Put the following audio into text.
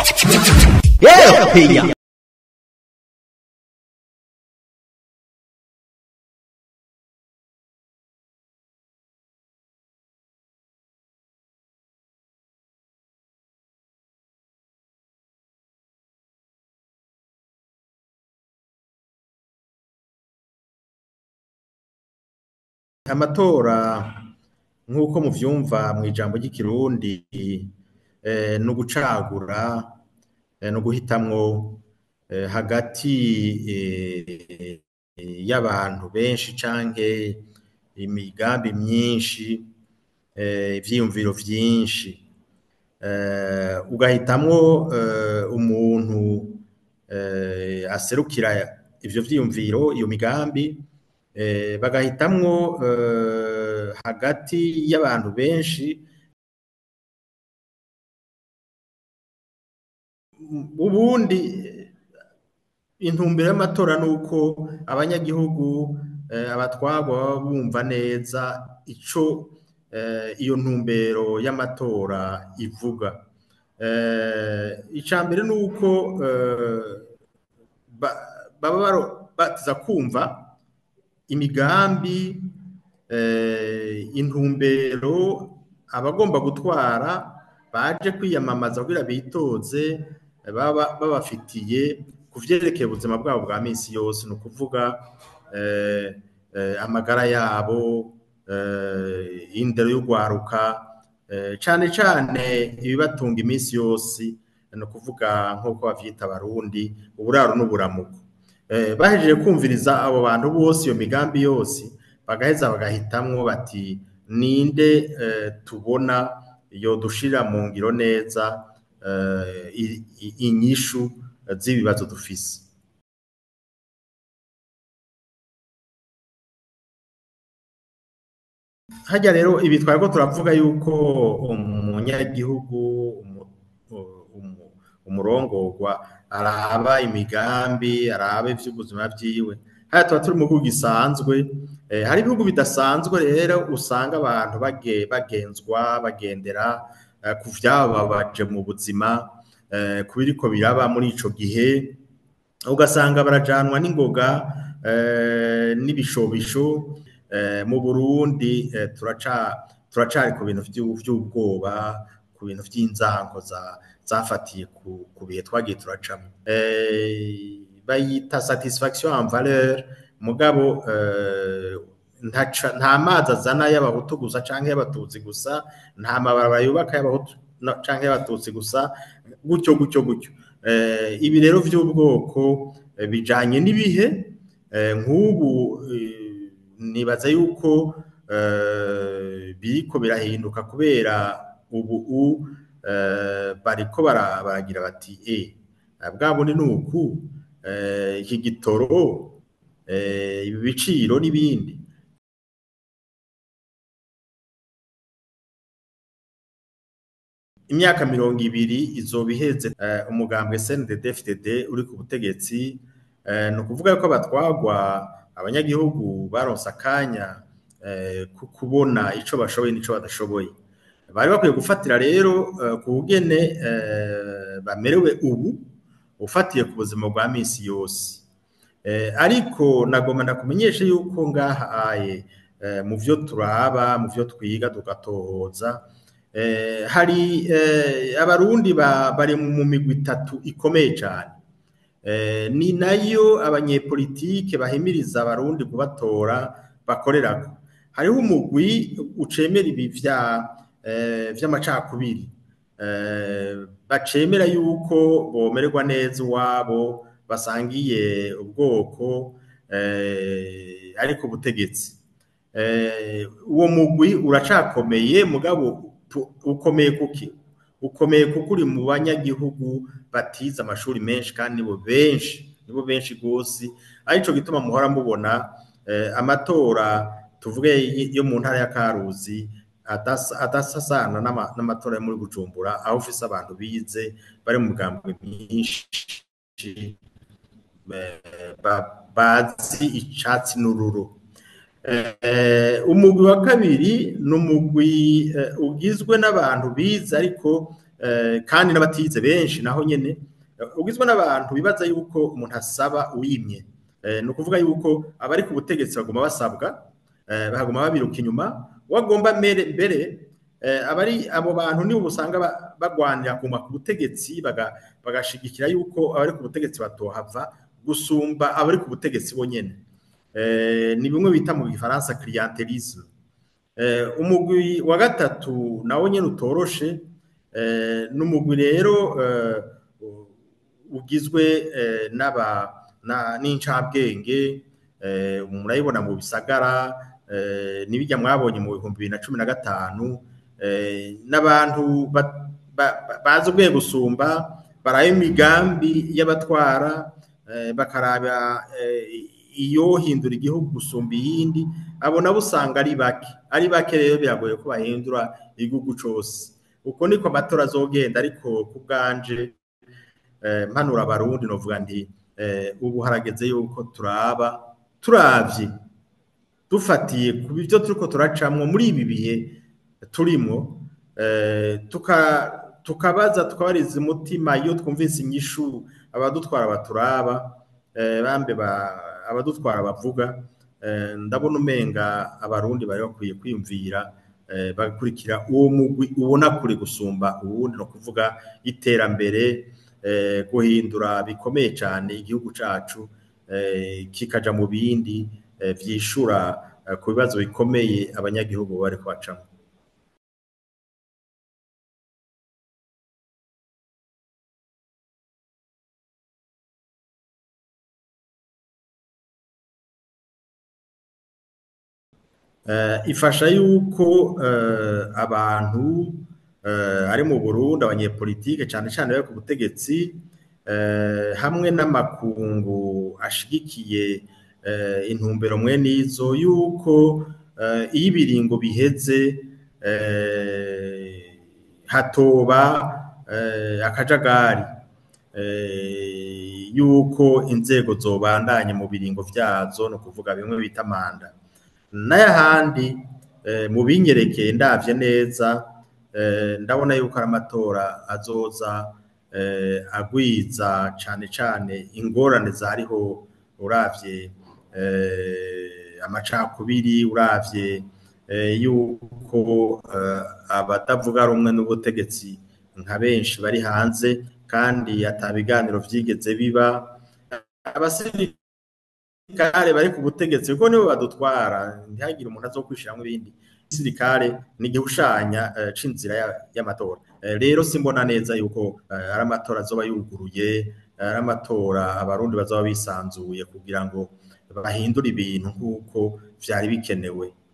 Yeah, amatora nk'uko muvyumva mw'ijambo ry'ikirundi eh, ni ugucagura eh, ni uguhitamwo eh, hagati eh, y'abantu benshi canke imigambi myinshi eh, ivyiyumviro vyinshi eh, ugahitamwo eh, umuntu eh, aserukira ivyo vyiyumviro iyo migambi eh, bagahitamwo eh, hagati y'abantu benshi ubundi intumbero y'amatora ni uko abanyagihugu eh, abatwagwa baba bumva neza ico eh, iyo ntumbero y'amatora ivuga eh, ica mbere ni uko eh, ba- baba baro- batiza kumva imigambi eh, intumbero abagomba gutwara baje kwiyamamaza kugira bitoze eh, baba babafitiye ku vyerekeye ubuzima bwabo bwa misi yose ni ukuvuga eh, eh, amagara yabo eh, indero y'ugwaruka eh, cane cane ibibatunga imisi yose ni ukuvuga nk'uko bavyita abarundi uburaro n'uburamuko eh, bahejeje kumviriza abo bantu bose iyo migambi yose bagaheza bagahitamwo bati ninde eh, tubona yodushira mu ngiro neza eh, i- i- inyishu z'ibibazo dufise harya rero ibi twariko turavuga yuko umunyagihugu umu- umu- umurongorwa araba imigambi araba ivy'ubuzima vyiwe haya tuba turi mu gihugu gisanzwe eh, hari ibihugu bidasanzwe rero usanga abantu bage- bagenzwa bagendera eh, ku vyababaje mu buzima eh, ku biriko biraba muri ico gihe ugasanga barajanwa n'ingoga eh, n'ibishobisho eh, mu Burundi eh, turaca turacari ku bintu vyu- vy'ubwoba ku bintu vy'inzango za zafatiye ku, ku bihe twagiye turacamo eh, bayita satisfaction en valeur mugabo eh, ntaca nta mazi azana y'abahutu gusa canke y'abatutsi gusa nta mabarabara yubaka y'abahutu no- canke y'abatutsi gusa gutyo gutyo gutyo eh, ibi rero vy'ubwoko eh, bijanye n'ibihe eh, nk'ubu eh, nibaza yuko eh, biriko birahinduka kubera ubu u eh, bariko bara- baragira bati e bwa bundi ni uku eh, iki gitoro eh, ibi biciro n'ibindi imyaka mirongo ibiri izoba iheze eh, umugambwe CNDD-FDD uri ku butegetsi eh, ni ukuvuga yuko abatwagwa abanyagihugu baronse akanya eh, ku kubona ico bashoboye n'ico badashoboye bari bakwiye gufatira rero eh, ku bugene eh, bamerewe ubu ufatiye ku buzima bwa misi yose eh, ariko nagomba ndakumenyeshe yuko ngaha aye eh, mu vyo turaba mu vyo twiga tugatohoza eh, hari eh, abarundi ba, bari mu migwi itatu ikomeye cane eh, ni nayo abanyepolitike bahimiriza abarundi kubatora bakorerako hariho umugwi ucemera ibi vya eh, vy'amacakubiri eh, bacemera yuko bomererwa neza iwabo basangiye ubwoko eh, ariko ubutegetsi eh, uwo mugwi uracakomeye mugabo pu- ukomeye kuki ukomeye kuko uri mu banyagihugu batize amashuri menshi kandi nibo benshi nibo benshi gose arico gituma muhora mubona eh, amatora tuvuge y- yo mu ntara ya Karuzi adasa- adasasana n'ama- n'amatora yo muri Bujumbura aho ufise abantu bize bari mu migambwe myinshi eh, ba- bazi icatsi n'ururu Eh, umugwi wa kabiri ni umugwi eh, ugizwe n'abantu bize ariko kandi n'abatize benshi naho nyene ugizwe n'abantu bibaza yuko umuntu asaba uwimye ni ukuvuga yuko abari ku butegetsi baguma basabwa bahaguma babiruka inyuma wagomba mbere abari abo bantu nibo usanga bagwanira kuguma ku butegetsi bagashigikira yuko abari ku butegetsi batohava gusumba abari ku butegetsi bonyene ni bimwe bita mu gifaransa clientelisme umugwi wa gatatu nawo nyene utoroshe n'umugwi rero ugizwe n'aba n'incabwenge murayibona mu bisagara n'ibijya mwabonye mu bihumbi bibiri na cumi na gatanu n'abantu bazi ubwenge gusumba baraba imigambi y'abatwara bakaraba iyo hindura igihugu gusumba iyindi abo nabo usanga ari bake ari bake rero biragoye ko bahindura igihugu cyose uko niko amatora azogenda ariko ku bwanje mpanura abarundi novuga nti ubu harageze yuko turaba turavye dufatiye ku byo turiko turacamwo muri ibi bihe turimo tukabaza tukabariza umutima iyo twumvise inyishu abadutwara baturaba bambe abadutwara bavuga ndabona umenga abarundi bari bakwiye kwiyumvira bagakurikira uwo mugwi ubona kure gusumba uwundi no kuvuga iterambere guhindura bikomeye cyane igihugu cyacu kikaja mu bindi vyishura ku bibazo bikomeye abanyagihugu bari kubacamo ifasha yuko abantu ari mu Burundi abanyepolitike cyane cyane bari ku butegetsi hamwe n'amakungu ashigikiye intumbero mwe n'izo yuko iyo ibiringo biheze hatoba akajagari yuko inzego zobandanye mu biringo vyazo no kuvuga bimwe bita manda n'ayahandi mu binyerekeye ndavye neza ndabona yuko ari amatora azoza agwiza cane cane ingorane zariho uravye amacakubiri uravye yuko abatavuga rumwe n'ubutegetsi nka benshi bari hanze kandi ata biganiro vyigeze biba abasirikare bari ku butegetsi kuko nibo badutwara ntihagire umuntu azokwishiramwo ibindi gisirikare ni igihushanya c'inzira y'amatora rero simbona neza yuko ari amatora azoba yuguruye ari amatora abarundi bazaba bisanzuye kugira ngo bahindure ibintu nk'uko vyari bikenewe